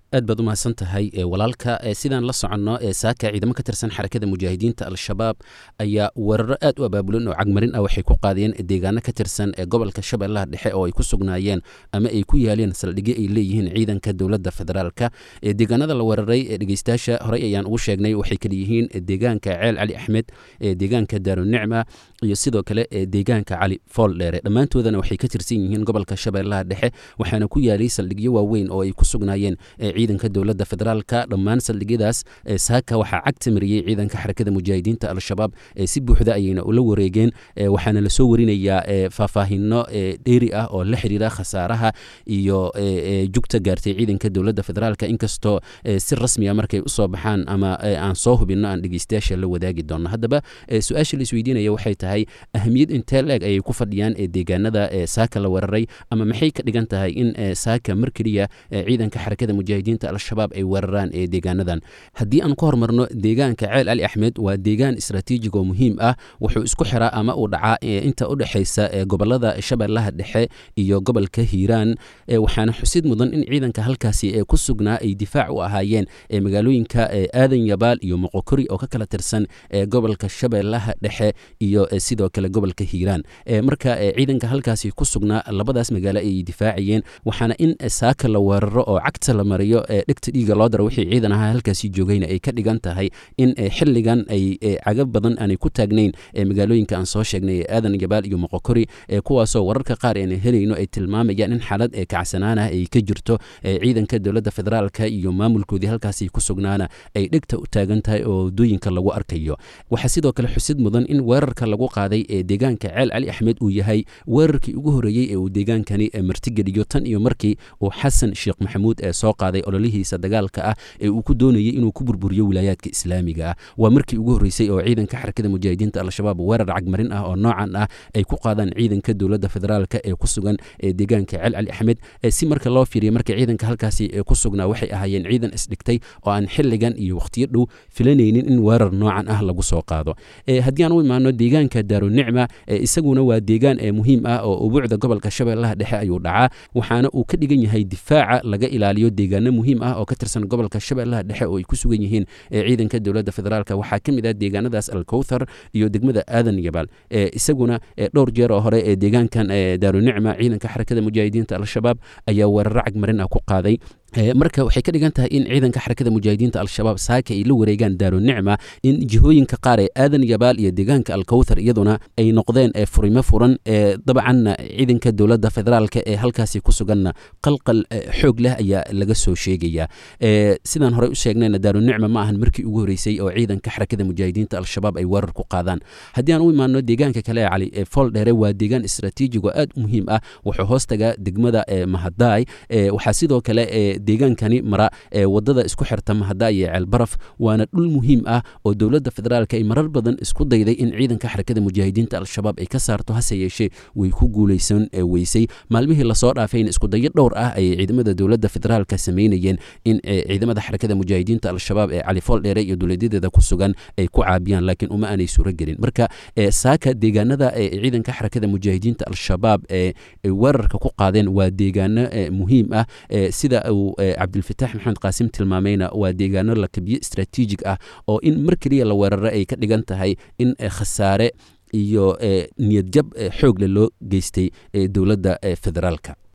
aad baad u mahadsan tahay walaalka sidaan la soconno saaka ciidamo ka tirsan xarakada mujaahidiinta al-shabaab ayaa weeraro aad u abaabulan oo cagmarin ah waxay ku qaadeen deegaano ka tirsan gobolka shabeellaha dhexe oo ay ku sugnaayeen ama ay ku yaaleen saldhigyo ay leeyihiin ciidanka dowladda federaalka deegaanada la weeraray dhegeystayaasha horey ayaan ugu sheegnay waxay kala yihiin deegaanka ceel cali axmed deegaanka daarunicma iyo sidoo kale deegaanka cali fool dheere dhammaantoodana waxay ka tirsan yihiin gobolka shabeellaha dhexe waxaana ku yaalay saldhigyo waaweyn oo ay ku sugnaayeen ciidanka dowladda federaalka dhammaan saldhigyadaas saaka waxaa cagta mariyey ciidanka xarakada mujaahidiinta al-shabaab si buuxda ayayna ula wareegeen waxaana lasoo warinayaa faahfaahino dheeri ah oo la xiriira khasaaraha iyo jugta gaartay ciidanka dowladda federaalka inkastoo si rasmiya markay usoo baxaan ama aan soo hubinno aan dhegeystayaasha la wadaagi doonno haddaba su-aasha la isweydiinaya waxay tahay ahamiyad intee la-eg ayay ku fadhiyaan deegaanada saaka la weeraray ama maxay ka dhigan tahay in saaka mar keliya ciidanka xarakada mujaahidiinta al-shabaab ay weeraraan ee deegaanadan haddii aan ku hormarno deegaanka ceel cali axmed waa deegaan istraatiijig oo muhiim ah wuxuu isku xiraa ama uu dhacaa inta u dhexaysa gobolada shabeellaha dhexe iyo gobolka hiiraan waxaana xusid mudan in ciidanka halkaasi ee ku sugnaa ay difaac u ahaayeen magaalooyinka aadan yabaal iyo moqokori oo ka kala tirsan gobolka shabeellaha dhexe iyo sidoo kale gobolka hiiraan marka ciidanka halkaasi ku sugnaa labadaas magaalo ayay difaacayeen waxaana in saaka la weeraro oo cagta la mariyo dhegta dhiiga loo daro wixii ciidan ahaa halkaasi joogayna ay ka dhigan tahay in xilligan ay cagab badan aanay ku taagnayn magaalooyinka aan soo sheegnay ee aadan yabaal iyo moqokori kuwaasoo wararka qaar eena helayno ay tilmaamayaan in xaalad kacsanaan ah ay ka jirto ciidanka dowladda federaalka iyo maamulkoodii halkaasi ku sugnaana ay dhegta u taagan tahay oo waddooyinka lagu arkayo waxaa sidoo kale xusid mudan in weerarka lagu qaaday ee deegaanka ceel cali axmed uu yahay weerarkii ugu horreeyey ee uu deegaankani martigeliyo tan iyo markii uu xasan sheekh maxamuud ee soo qaaday ololihiisa dagaalka ah ee uu ku doonayay inuu ku burburiyo wilaayaadka islaamiga ah waa markii ugu horreysay oo ciidanka xarakada mujaahidiinta al-shabaab weerar cagmarin ah oo noocan ah ay ku qaadaan ciidanka dowladda federaalka ee ku sugan ee deegaanka ceel cali axmed si marka loo fiiriya marka ciidanka halkaasi ku sugnaa waxay ahaayeen ciidan isdhigtay oo aan xilligan iyo wakhtiyo dhow filanaynin in weerar noocan ah lagu soo qaado haddii aan u imaano deegaanka daarunicma isaguna waa deegaan muhiim ah oo ubuucda gobolka shabeellaha dhexe ayuu dhacaa waxaana uu ka dhigan yahay difaaca laga ilaaliyo deegaano muhiim ah oo ka tirsan gobolka shabeellaha dhexe oo ay ku sugan yihiin ciidanka dowladda federaalk waxaa ka mid ah deegaanadaas alkowthar iyo degmada aadan yabaal isaguna dhowr jeer oo hore ee deegaankan daarunicma ciidanka xarakada mujaahidiinta al-shabaab ayaa weeraro cagmarin ah ku qaaday marka waxay ka dhigan tahay in ciidanka xarakada mujaahidiinta al-shabaab saaka ay la wareegaan daarunicma in jihooyinka qaar ee aadan yabaal iyo deegaanka alkowthar iyaduna ay noqdeen furimo furan dabcanna ciidanka dowladda federaalk ee halkaasi ku suganna qalqal xoog leh ayaa laga soo sheegaya sidaan horey u sheegnayna daarunicma ma ahan markii ugu horreysay oo ciidanka xarakada mujaahidiinta al-shabaab ay weerar ku qaadaan haddii aan u imaano deegaanka kale ee cali fool dheere waa deegaan istraatiijig oo aad u muhiim ah wuxuu hoos tagaa degmada mahadaay waxaa sidoo kale deegaankani mara wadada isku xirta mahada iyo ceelbaraf waana dhul muhiim ah oo dowladda federaalk ay marar badan isku dayday in ciidanka xarakada mujaahidiinta al-shabaab ay ka saarto hase yeeshee way ku guulaysan weysay maalmihii lasoo dhaafayna iskudayo dhowr ah ayay ciidamada dowladda federaalka samaynayeen in ciidamada xarakada mujaahidiinta al-shabaab ee califool dheere iyo dowladyadeeda ku sugan ay ku caabiyaan laakiin uma aanay suuro gelin marka saaka deegaanada ciidanka xarakada mujaahidiinta al-shabaab ee weerarka ku qaadeen waa deegaano muhiim ah sida uu cabdilfataax maxamed qaasim tilmaamayna waa deegaano lakabiyo istraatiijig ah oo in mar keliya la weeraro ay ka dhigan tahay in khasaare iyo niyadjab xoogle loo geystay dowladda federaalka